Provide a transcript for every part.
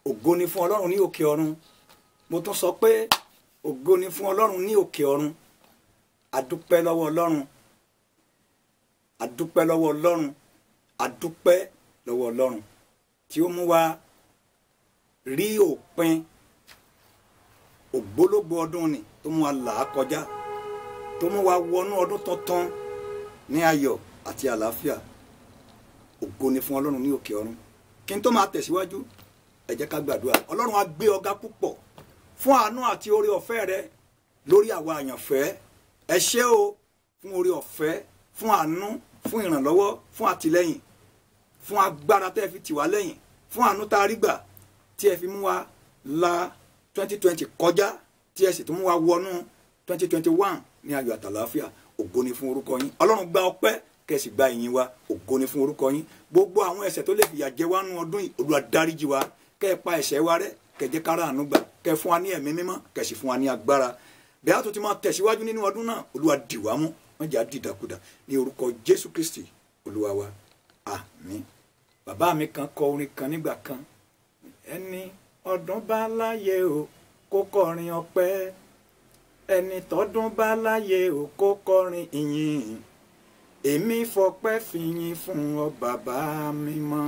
ògo ni fún ọlọ́run ní òkè ọ̀run mo tún sọ pé ògo ni fún ọlọ́run ní òkè ọ̀run adúpẹ́ lọ́wọ́ ọlọ́run adúpẹ́ lọ́wọ́ ọlọ́run adúpẹ́ lọ́wọ́ ọlọ́run tí ó mú wa rí òpin ògbólógbò ọdún ni tó mú wa là á kọjá tó mú wa wọnú ọdún tuntun ní ayọ̀ àti àlàáfíà ògo ni fún ọlọ́run ní òkè ọ̀run kí n tó máa tẹ̀síwájú ẹ jẹ́ ká gbàdúrà ọlọ́run á gbé ọ̀gá púpọ̀ fún àánú àti oore ọ̀fẹ́ rẹ lórí àwa àyànfẹ́ ẹ ṣé o fún oore ọ̀fẹ́ fún àánú fún ìrànlọ́wọ́ fún àtìlẹ́yìn fún agbára tẹ́ ẹ fi tì wá lẹ́yìn fún àánú tá a rí gbà tí ẹ fi mú wa la 2020 kọjá tí ẹ sì tún mú wa wọnú 2021 ní ayọ̀ àtàlàáfíà ògo ni fún orúkọ yín ọlọ́run gba ọpẹ́ kẹsì gba ìyìn wa ògo ni fún orúkọ yín gbogbo àwọn ẹ̀ṣẹ̀ tó lè fìyà jẹ wá nú ọdún yìí Olúwa dáríjì wa kẹ́ ẹ pa ẹ̀ṣẹ̀ wa rẹ́ kẹ́ jẹ́ kára àánú gbà kẹ́ fún wa ní ẹ̀mí mímọ́ kẹ́ sì fún wa ní agbára bẹ́ẹ̀ tó ti máa tẹ̀síwájú nínú ọdún náà Olúwa dì wá mú wọ́n jà dìdàkudà ní orúkọ Jésù Kristi Olúwa wa àmín bàbá mi kan kọ orin kan nígbà kan ẹni ọdún bá láyé o kó kọrin ọpẹ́ ẹni tọdún bá láyé o kó kọrin ìyìn èmi fọpẹ́ fìyìn fún ọ bàbá mi mọ́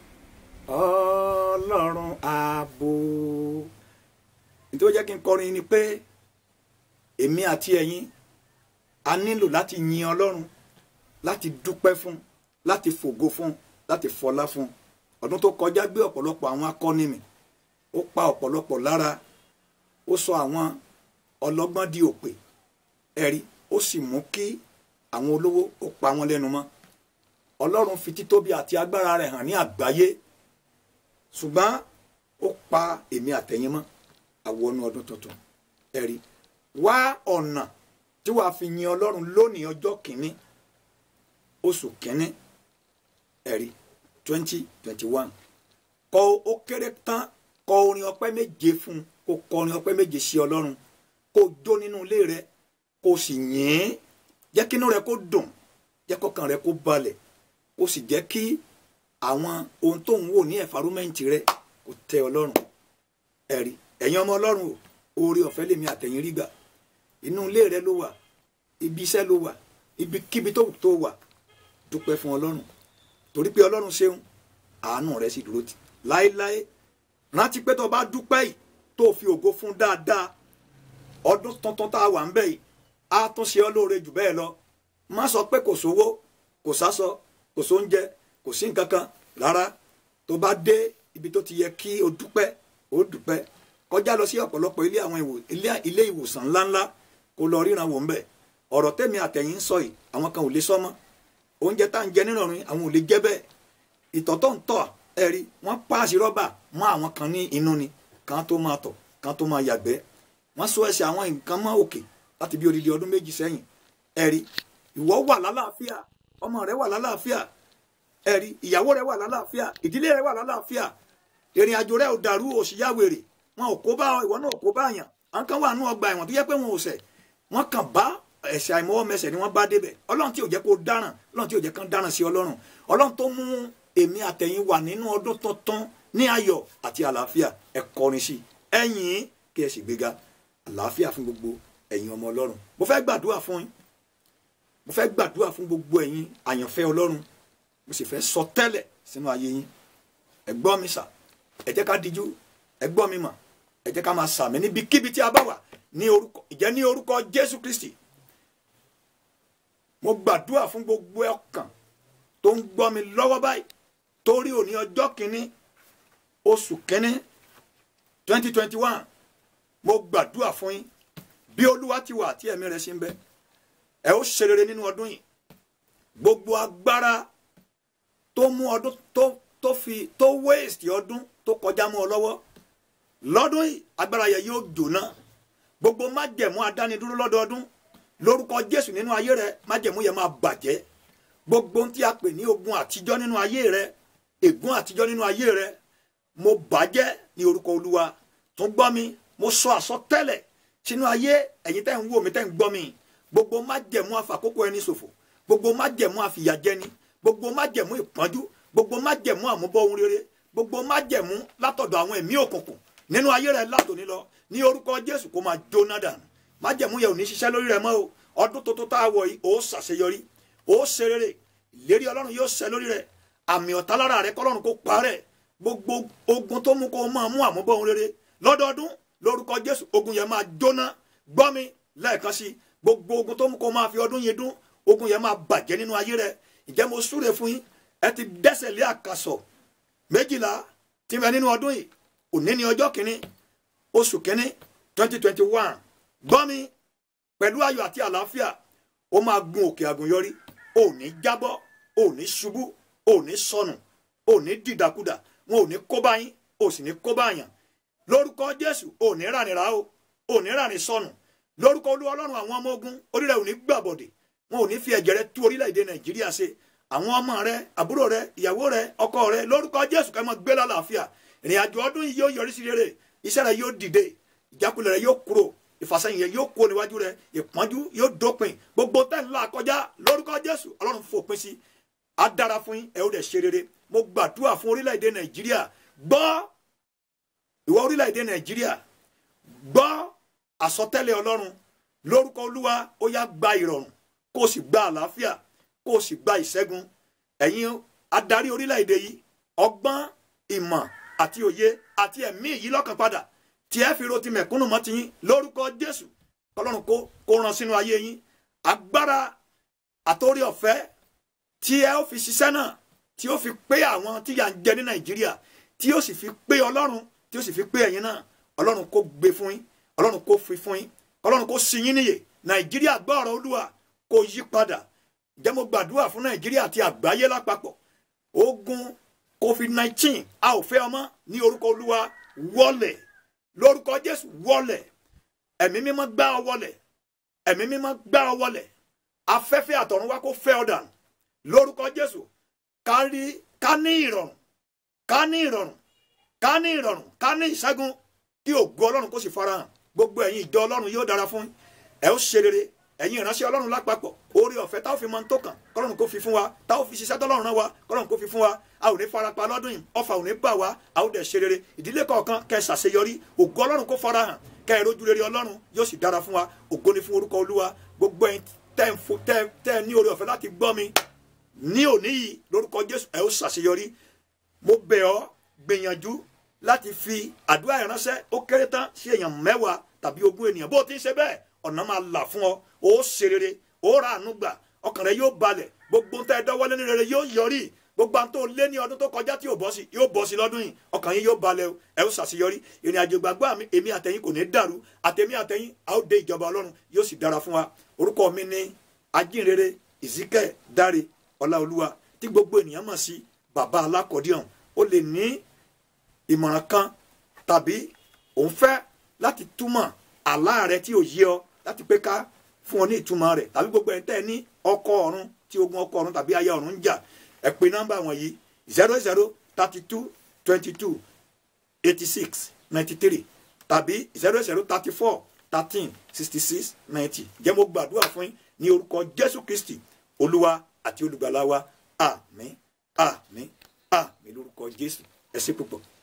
ọlọ́run ààbò nítorí ó jẹ́ kí n kọrin ni pé èmi àti ẹ̀yin a nílò láti yin ọlọ́run láti dúpẹ́ fún láti fògo fún láti fọlá fún ọdún tó kọjá gbé ọ̀pọ̀lọpọ̀ àwọn akọni mi ó pa ọ̀pọ̀lọpọ̀ lára ó sọ àwọn ọlọ́gbọ́n di òpè ẹ̀rí ó sì mú kí àwọn olówó ó pa wọn lẹ́nu mọ́ ọlọ́run fi títóbi àti agbára rẹ̀ hàn ní àgbáyé ṣùgbọ́n ó pa èmi àtẹ̀yìn mọ́ àwọnú ọdún tuntun ẹ̀rí wá ọ̀nà tí wàá fi yin ọlọ́run lónìí ọjọ́ kìíní oṣù kìíní ẹ̀rí twenty twenty one kọ ó kéré tán kọ orin ọpẹ́ méje fún kó kọ orin ọpẹ́ méje sí ọlọ́run kó jó nínú ilé rẹ kó sì yìn ín jẹ́ kínú rẹ kó dùn jẹ́ kọ́kàn rẹ kó balẹ̀ kó sì jẹ́ kí àwọn ohun tó ń wò ní ẹ̀fárómẹ́ǹtì rẹ kó tẹ́ ọlọ́run ẹ̀rí ẹ̀yin ọmọ ọlọ́run o oore ọ̀fẹ́ lèmi àtẹ̀yìn rí gbà inú ilé rẹ ló wà ibi iṣẹ́ ló wà ibikíbi tó tó wà dúpẹ́ fún ọlọ́run torí pé ọlọ́run ṣeun àánú rẹ sì dúró tì láéláé rántí pé tó bá dúpẹ́ yìí tó fi ògo fún dáadáa ọdún tuntun tá a wà ń bẹ̀ yìí á tún ṣe ọ́ lóore jù bẹ́ẹ̀ lọ má sọ pé kò sówó kò sásọ kò sóúnjẹ kò sí nǹkan kan rárá tó bá dé ibi tó ti yẹ kí o dúpẹ́ o dúpẹ́ kọjá lọ sí ọ̀pọ̀lọpọ̀ ilé àwọn ilé ìwòsàn ńláńlá kó lọ ríran wò ń bẹ̀ ọ̀rọ̀ tẹ̀mí àtẹ̀yìn ń sọ yìí àwọn kan ò lè sọ mọ́ oúnjẹ tá à ń jẹ nínú ọ̀run àwọn ò lè jẹ́ bẹ́ẹ̀ ìtọ̀ tó ń tọ̀ ẹ̀rí wọ́n páàsì rọ́bà mọ́ àwọn kan ní inú ni kan tó máa tọ̀ kan tó máa yàgbẹ́ wọ́n so ẹsẹ̀ àwọn nǹkan mọ́ òkè láti bí odidi ọdún méjì sẹ́yìn ẹ̀rí ìwọ wà lálàáfíà ọmọ rẹ wà lálàáfíà ẹ̀rí ìyàwó rẹ wà lálàáfíà ìdílé rẹ wà lálàáfíà ìrìn àjò rẹ ò dàrú òṣìyá wèrè wọn ò kó bá ìwọ náà ò kó bá àyàn àwọn kan wà nú ọgbà ẹ̀wọ̀n tó yẹ pé wọn ò ṣẹ̀ wọ́n kàn bá ẹ̀ṣẹ̀ àìmọwọ́mẹsẹ̀ ni wọ́n bá débẹ̀ ọlọ́run tí ò jẹ́ kó dáràn ọlọ́run tí ò jẹ́ kán dáràn sí ọlọ́run ọlọ́run tó mú èmi àtẹ̀yìn wà nínú ọdún tuntun ní ayọ̀ àti àlàáfíà ẹ kọrin sí ẹ̀yìn kí ẹ sì gbéga àlàáfíà fún gbogbo ẹ̀yin ọmọ ọlọ́run mo fẹ́ gbàdúrà fún yín mo fẹ́ gbàdúrà fún gbogbo ẹ̀yin àyànfẹ́ ọlọ́run mo sì fẹ́ sọ tẹ́lẹ̀ sínú ayé yín ẹ gbọ́ mi sà ẹ jẹ́ ká dijú ẹ gbọ́ mi mà ẹ jẹ́ ká máa sàmì níbikíbi tí a bá wà ní orúkọ ìjẹ́ ní orúkọ Jésù Kristi mo gbàdúrà fún gbogbo ọkàn tó ń gbọ́ mi lọ́wọ́ báyìí torí òní ọjọ́ kìíní oṣù kìíní twenty twenty one mo gbàdúrà fún yín bí olúwa ti wà tí ẹ̀mí rẹ̀ ṣe ń bẹ ẹ ó ṣe rere nínú ọdún yìí gbogbo agbára tó mú ọdún tó tó fi tó waste ọdún tó kọjá mọ́ ọ lọ́wọ́ lọ́dún yìí agbára yẹn yóò jóná gbogbo májẹ̀mú adánidúró lọ́dọọdún lórúkọ jésù nínú ayé rẹ májẹ̀mú yẹn máa bàjẹ́ gbogbo ohun tí a pè ní ogun àtijọ́ nínú ayé rẹ ègún àtijọ́ nínú ayé rẹ mo bàjẹ́ ní orúkọ olúwa tó gbọ́ mi mo sọ àsọtẹ́lẹ̀ sínú ayé ẹ̀yin tẹ́ ń wò mí tẹ́ ń gbọ́ mi gbogbo májẹ̀mú àfàkókò ẹni ṣòfò gbogbo májẹ̀mú àfìyàjẹni gbogbo májẹ̀mú ìpọ́njú gbogbo májẹ̀mú àmúbọ̀ ohun rere gbogbo májẹ̀mú látọ̀dọ̀ àwọn ẹ̀mí òkùnkùn nínú ayé rẹ látòní lọ ní orúkọ jésù kó máa jóná dànù májẹ̀mú yẹn ò ní ṣiṣẹ́ lórí rẹ mọ́ o ọdún tuntun tá a wọ̀ yìí ó ṣàṣeyọrí ó ṣe rere ìlérí ọlọ́run yóò ṣẹ lórí rẹ àmì ọ̀tá lára rẹ kọ́lọ́run kó parẹ́ gbogbo ogun tó mú kó máa mú àmúbọ̀ ohun rere lọ́dọọdún lórúkọ jésù ogun yẹn máa jóná gbọ́ mi lẹ́ẹ̀kan sí gbogbo ogun tó mú kó máa fi ọdún yẹn dún ogun yẹn máa bàjẹ́ nínú ayé rẹ ìjẹ́ mo súre fún yín ẹ ti dẹ́sẹ̀ lé àkàsọ̀ méjìlá tí ń bẹ nínú ọdún yìí òní ní ọjọ́ kìíní oṣù kìíní twenty twenty one gbọ́ mi pẹ̀lú ayọ̀ àti àlàáfíà ó máa gun òkè àgùnyọrí ò ní jábọ́ ò ní ṣubú ò ní sọnù ò ní dìdàkudà wọn ò ní kó bá yín ò sì ní kó bá yàn lórúkọ jésù ò ní rànìrà o ò ní rànì sọnù lórúkọ olú ọlọ́run àwọn ọmọ ogun orílẹ̀ ò ní gbàbọ̀dẹ̀ wọn ò ní fi ẹ̀jẹ̀ rẹ tú orílẹ̀-èdè nàìjíríà ṣe àwọn ọmọ rẹ àbúrò rẹ ìyàwó rẹ ọkọ rẹ lórúkọ jésù kẹ́ mọ́ gbé lálàáfíà ìrìn àjò ọdún yìí yóò yọrí sí rere iṣẹ́ rẹ yóò dìde ìjákulẹ̀ rẹ yóò kúrò ìfàsẹ́yìn yẹn yóò kó níwájú rẹ ìpọ́njú yóò dópin gbogbo tẹ́ ńlá kọjá lórúkọ jésù ọlọ́run fòpin sí á dára fún yín ẹ ó dẹ̀ ṣe rere mo gbàdúrà fún orílẹ̀-èdè nàìjíríà gbọ́ ìwọ orílẹ̀-èdè nàìjíríà gbọ́ àsọtẹ́lẹ̀ ọlọ́run lórúkọ olúwa ó yá gba ìrọ̀rùn kó o sì gba àlàáfíà kó o sì gba ìṣẹ́gun ẹ̀yin adarí orílẹ̀-èdè yìí ọgbọ́n ìmọ̀ àti òye àti ẹ̀mí yìí lọ́kàn padà tí ẹ fi ro ti mẹ̀kúnnù mọ́ ti yín lórúkọ jésù kọlọ́run kó kó ran sínú ayé yín agbára àtòrí ọ̀fẹ́ tí ẹ ó fi ṣiṣẹ́ náà tí ó fi pé àwọn tí yà ń jẹ ní nàìjíríà tí ó sì fi pé ọlọ́run tí ó sì fi pé ẹ̀yin náà ọlọ́run kó gbé fún yín ọlọ́run kó fi fún yín ọlọ́run kó sí yín níyè nàìjíríà gbọ́ ọ̀rọ̀ olúwa kó yí padà jẹ́ mo gbàdúrà fún nàìjíríà àti àgbáyé lápapọ̀ ogun covid nineteen a ò fẹ́ ọmọ ní orúkọ olúwa wọlẹ̀ lórúkọ jésù wọlẹ̀ ẹ̀mí mímọ́ gbá ọ wọlẹ̀ ẹ̀mí mímọ́ gbá ọ wọlẹ̀ afẹ́fẹ́ àtọ̀run wá kó fẹ́ ọ dànù lórúkọ jésù ká rí ká ní ìrọ̀rùn ká ní ìrọ̀rùn ká ní ìrọ̀rùn ká ní ìṣẹ́gun kí ògo ọlọ́run kó sì farahàn gbogbo ẹ̀yin ìjọ ọlọ́run yóò dára fún ẹ ó ṣe rere ẹ̀yin ìránṣẹ́ ọlọ́run lápapọ̀ oore ọ̀fẹ́ táwọn fi mọ tó kàn kọ́lọ́run kó fi fún wa táwọn fi ṣiṣẹ́ tọ́lọ́run rán wa kọ́lọ́run kó fi fún wa a ò ní farapa lọ́dún yìí ọfà ò ní bà wá a ó dẹ̀ ṣe rere ìdílé kọ̀ọ̀kan kẹ́ ẹ ṣàṣeyọrí ògo ọlọ́run kó farahàn kẹ́ ẹ rojú rere ọlọ́run yóò sì dára fún wa ògo ni fún orúkọ olúwa gbogbo ẹ̀yin tẹ́ ń fo tẹ́ tẹ́ ní oore ọ̀fẹ́ láti gbọ́ mi ní òní yìí lórúkọ jésù ẹ ó ṣàṣeyọrí mo bẹ̀ ọ́ gbìyànjú láti fi àdúrà ìránṣẹ́ ó kéré tán sí èèyàn mẹ́wàá tàbí ogún ènìyàn bó o ti ń ṣe bẹ́ẹ̀ ọ̀nà máa là fún ọ ó ṣe rere ó ra àánú gbà ọkàn rẹ yóò balẹ̀ gbogbo tẹ́ ẹ dọ́wọ́lé ní rere yóò yọrí gbogbo àwọn tó lé ní ọdún tó kọjá tí yóò bọ́ sí yóò bọ́ sí lọ́dún yìí ọkàn yín yóò balẹ̀ o ẹ ó ṣàṣeyọrí ìrìn àjò gbàgbọ́ àmì èmi àtẹ̀yìn kò ní dàrú àtẹ̀mí àtẹ̀yìn a ó dé ìjọba ọlọ́run yóò sì dára fún wa orúkọ mi ní ajínrere ìzíkẹ́ dáre ọláolúwa tí gbogbo ènìyàn mọ̀ sí bàbá alákọ̀ọ́díọ̀n ó lè ní ìmọ̀ràn kan tàbí òun fẹ́ láti túmọ̀ àlá rẹ tí ò yé ọ láti pé ká fún ọ ní ìtumọ̀ rẹ̀ tàbí gbogbo ẹ̀ tẹ́ ẹ ní ọkọ ọ̀run tí ogun ọkọ ọ̀run tàbí aya ọ̀run ń jà ẹ pè nọ́mbà wọ̀nyí zero zero thirty two twenty two eighty six ninety three tàbí zero zero thirty four thirteen sixty six ninety jẹ́ mo gbàdúrà fún yín ní orúkọ Jésù Kristi olúwa àti olùgbàlà wa àmín àmín àmín lórúkọ Jésù ẹ ṣé púpọ̀.